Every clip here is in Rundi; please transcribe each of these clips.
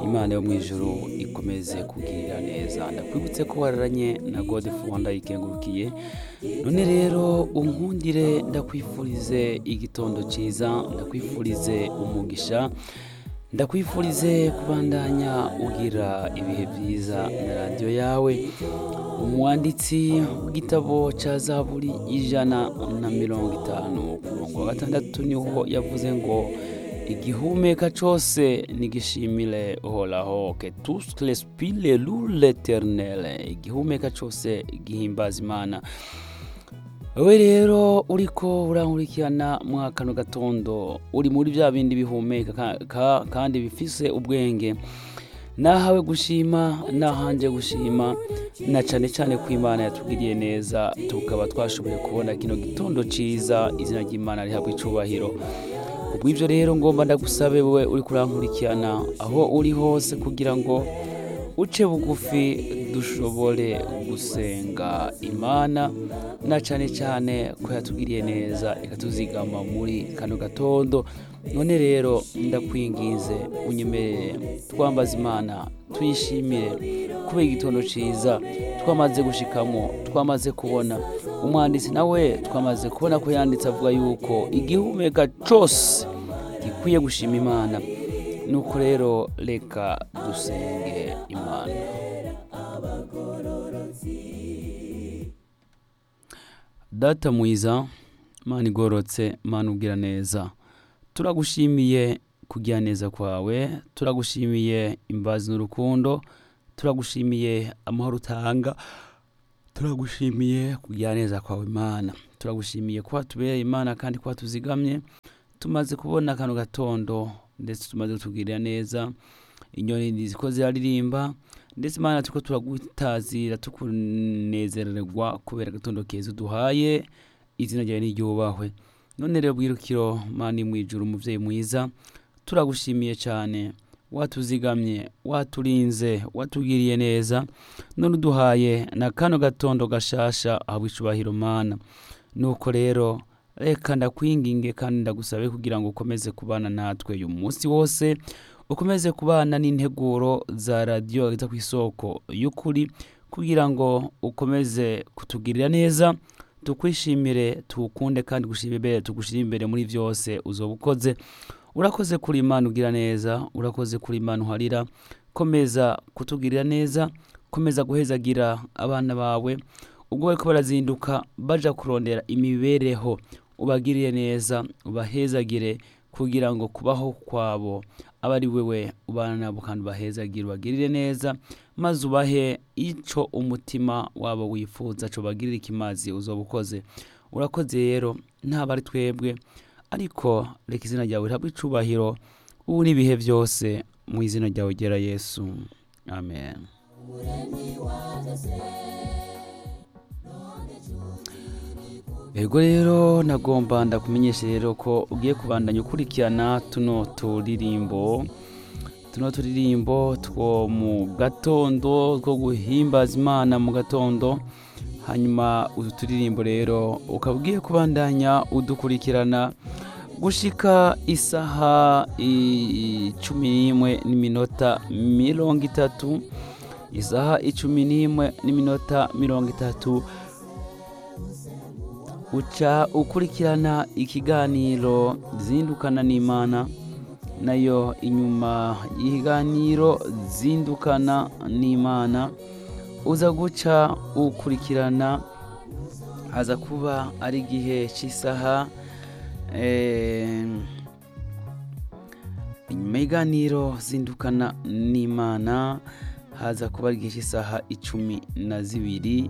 imana yo mu ijuru ikomeze kugirira neza ndakwibutse ko wararanye na gode fonda ikengurukiye none rero unkundire ndakwifurize igitondo cyiza ndakwifurize umugisha ndakwifurize kubandanya ugira ibihe byiza na radiyo yawe umwanditsi w'igitabo cya zaburi ijana na mirongo itanu ku murongo wa gatandatu niho yavuze ngo igihumeka cyose nigishimire uhoraho ke tous respire l'eternel igihumeka cyose gihimbaza imana wowe rero uriko urankurikirana mwa kano gatondo uri muri bya bindi bihumeka ka- ka- kandi bifise ubwenge nahawe gushima nahanje gushima na cyane cyane ko imana yatugiriye neza tukaba twashoboye kubona kino gitondo ciza izina ry'imana rihabwa icubahiro kubw'ibyo rero ngomba ndagusabe wowe uri kurankurikirana aho uri hose kugira ngo uce bugufi dushobore gusenga imana na cyane cyane ko yatugiriye neza ikatuzigama muri kano gatondo none rero ndakwinginze unyemerere twambaza imana tuyishimire kubera igitondo cyiza twamaze gushikamo twamaze kubona umwanditsi nawe twamaze kubona ko yanditse avuga yuko igihumeka cyose gikwiye gushima imana nuko rero reka dusenge imana data mwiza mana igororotse mana ubwira neza turagushimiye kugira neza kwawe turagushimiye imbazi n'urukundo turagushimiye amahoro utanga turagushimiye kugira neza kwawe imana turagushimiye kuba tubereye imana kandi kuba tuzigamye tumaze kubona kano gatondo ndetse tumaze kutugirira neza inyoni ziko ziraririmba ndetse imana turiko turagutazira tukunezererwa kubera agatondo keza uduhaye izina ryawe niryubahwe none rero bwirukiro mani mwijuru umuvyeyi mwiza turagushimiye cyane watuzigamye waturinze watugiriye neza none uduhaye na kano gatondo gashasha ahabwa icubahiro mana nuko rero reka ndakwinginge kandi ndagusabe kugira ngo ukomeze kubana natwe uyu munsi wose ukomeze kubana n'integuro za radiyo ageza ku isoko y'ukuri kugira ngo ukomeze kutugirira neza tukwishimire tuwukunde kandi gushima imbere tugushire imbere muri byose uzoba ukoze urakoze kuri imana ugira neza urakoze kuri imana uharira komeza kutugirira neza komeza guhezagira abana bawe ubwo bariko barazinduka baja kurondera imibereho ubagirire neza ubahezagire kugira ngo kubaho kwabo abe ari wewe ubana nabo kandi ubahezagire ubagirire neza maze ubahe ico umutima wabo wifuza co bagirire ikimazi uzoba ukoze urakoze rero ntaba ari twebwe ariko reka izina ryawe rihabwe icubahiro ubu n'ibihe byose mu izina ryawe gera yesu amen Ego rero nagomba ndakumenyesha rero ko ugiye kubandanya ukurikirana tuno turirimbo tuno turirimbo two mu gatondo two guhimbaza imana mu gatondo hanyuma utu turirimbo rero ukaba ugiye kubandanya udukurikirana gushika isaha icumi n'imwe n'iminota mirongo itatu isaha icumi n'imwe n'iminota mirongo itatu uca ukurikirana ikiganiro zindukana n'imana nayo inyuma y'ikiganiro zindukana n'imana uza guca ukurikirana haza kuba ari igihe cy'isaha eh, inyuma y'iganiro zindukana n'imana haza kuba ari igihe cy'isaha icumi na zibiri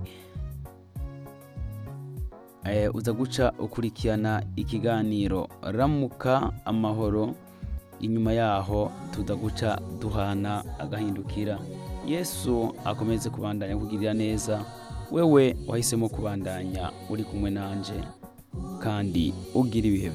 eh, uza guca ukurikirana ikiganiro ramuka amahoro inyuma yaho tuza guca duhana agahindukira yesu akomeze kubandanya kugirira neza wewe wahisemo kubandanya uri kumwe nanje kandi ugira ibihe